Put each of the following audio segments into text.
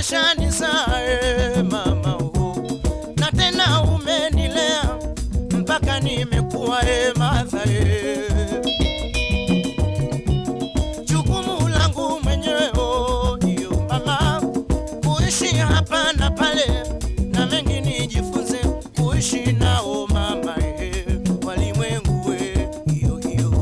umeshanisae mama oh. na tena umenilea mpaka nimekuwa e madha e. jukumu langu mwenyewe oh, iyo mama kuishi hapa na pale na mengi nijifunze kuishi nao mama e, walimwengu e, iyo iyo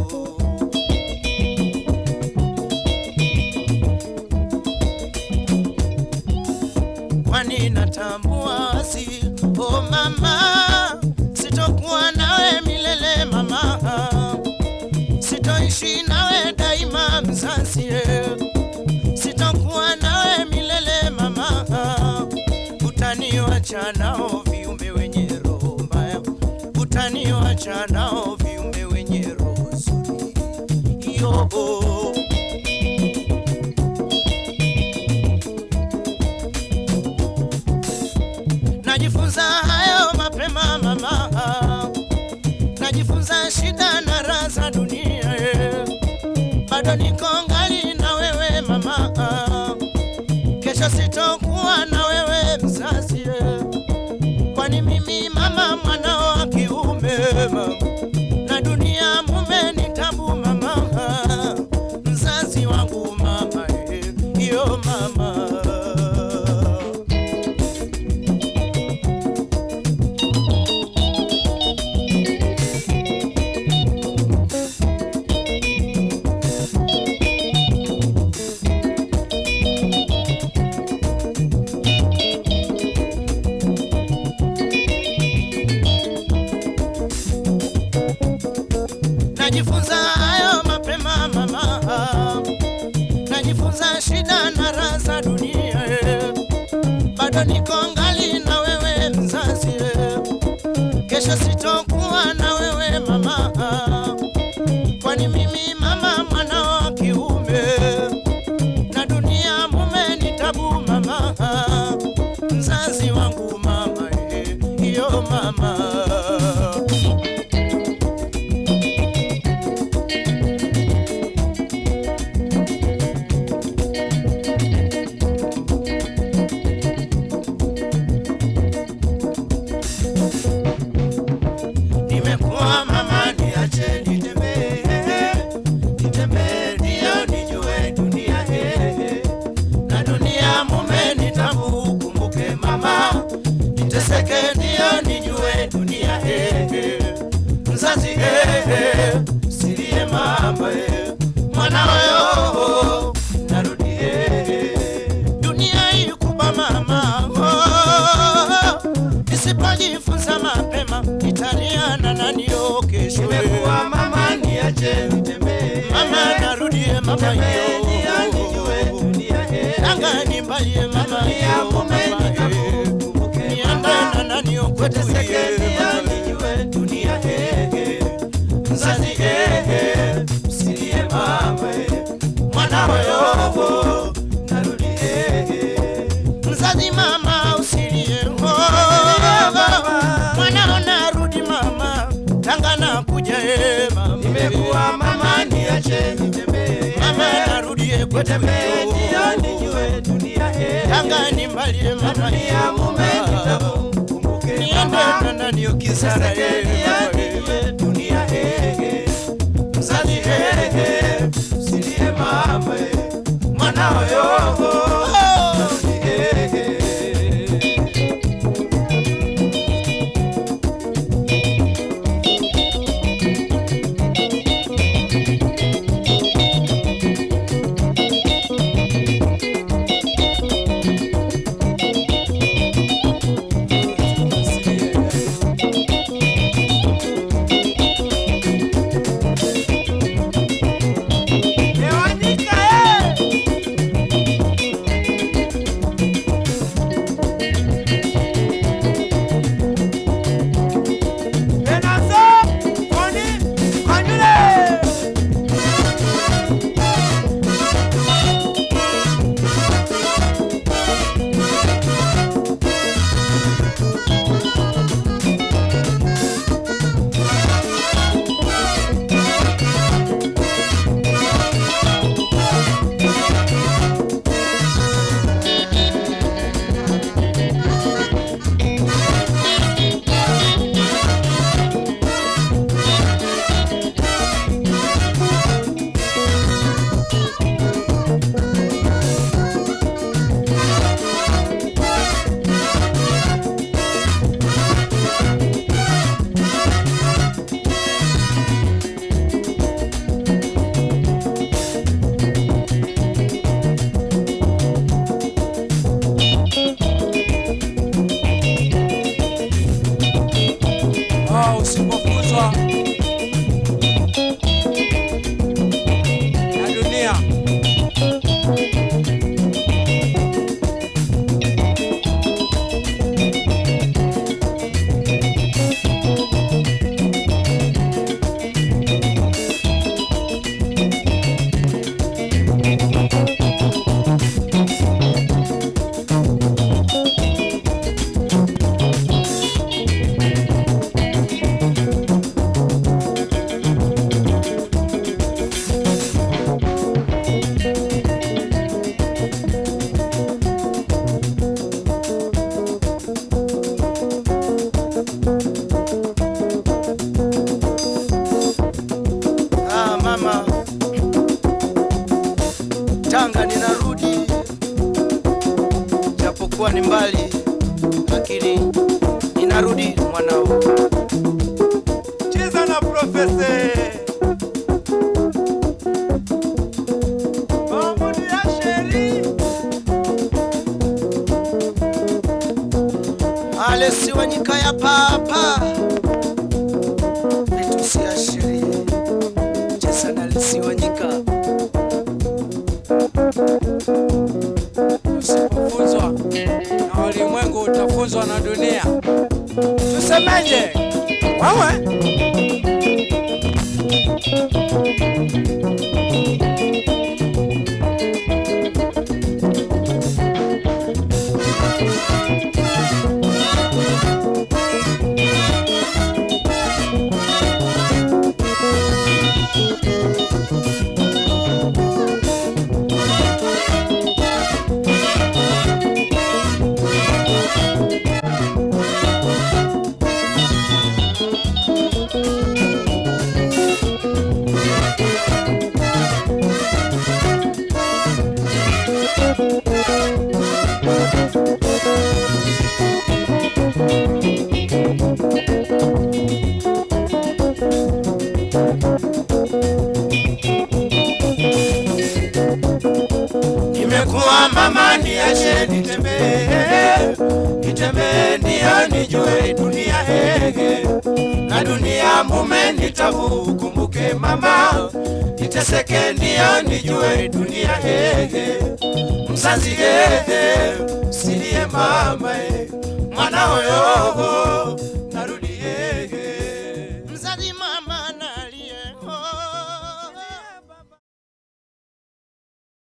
kwani natambua si o mama, sitokuwa nawe milele mama, sitoishi nawe daima mzazi, eh. sitokuwa nawe milele mama, utaniwacha nao viumbe wenye roho mbaya, utaniwacha nao viumbe wenye roho nzuri yo najifunza hayo mapema mama, najifunza shida na raha za dunia eh. bado niko ngali na wewe mama, kesho sitokuwa na wewe mzazi eh. kwani mimi mama mwanao wa kiume mama, na dunia mume ni tabu mama, mzazi wangu mama eh, iyo mama najifunza hayo mapema mama, najifunza shida na raha za dunia eh. bado niko ngali na wewe mzazi eh. kesho sitokuwa na wewe mama, kwani mimi mama mwana wa kiume na dunia mume ni tabu mama, mzazi wangu mama eh, iyo mama nimekuwa mama, niache nitembee, nitembee ndio nijue dunia eh, na dunia mume ni tabu, kumbuke mama, niteseke ndio nijue dunia eh, mzazi eh, silie mama eh, mwana wewe narudi eh, dunia hii kubwa mama oh, nisipojifunza mapema nitaliana na nio kesho Nimekuwa mama niache nitembee. mama narudie mama Nitembee ndio nijue yo dunia eh. anga nimbalie mama Dunia yo mume mama ni tabu, eh. kumbuke niandana mama. na nio kwetu Niteseke ye ndio mama. nijue dunia eh. Mzazi eh, usilie mama eh. Mwana wewe narudi eh. mzazi mama usilie oh, mwanao narudi mama tanga na kuja e mama Nimekuwa mama niache nitembee. mama narudie kwetu Nitembee yo. ndio nijue dunia eh. tanga nimbalie mama Dunia mume ni yo. tabu, kumbuke niende mama. na nani ukisara e mama e. japokuwa ni mbali, lakini ninarudi mwanao. cheza na profesa Mahmudi Asheri Alesi Wanyika ya papa vitu siashirie cheza na Alesi Wanyika Usipofunzwa na ulimwengu utafunzwa na dunia. Tusemeje? Wewe nimekuwa mama, niache nitembee, nitembee ndio nijue dunia hege na dunia mume nitabu, kumbuke mama, niteseke ndio nijue dunia hege mzazi hege silie mama eh, mwana hoyo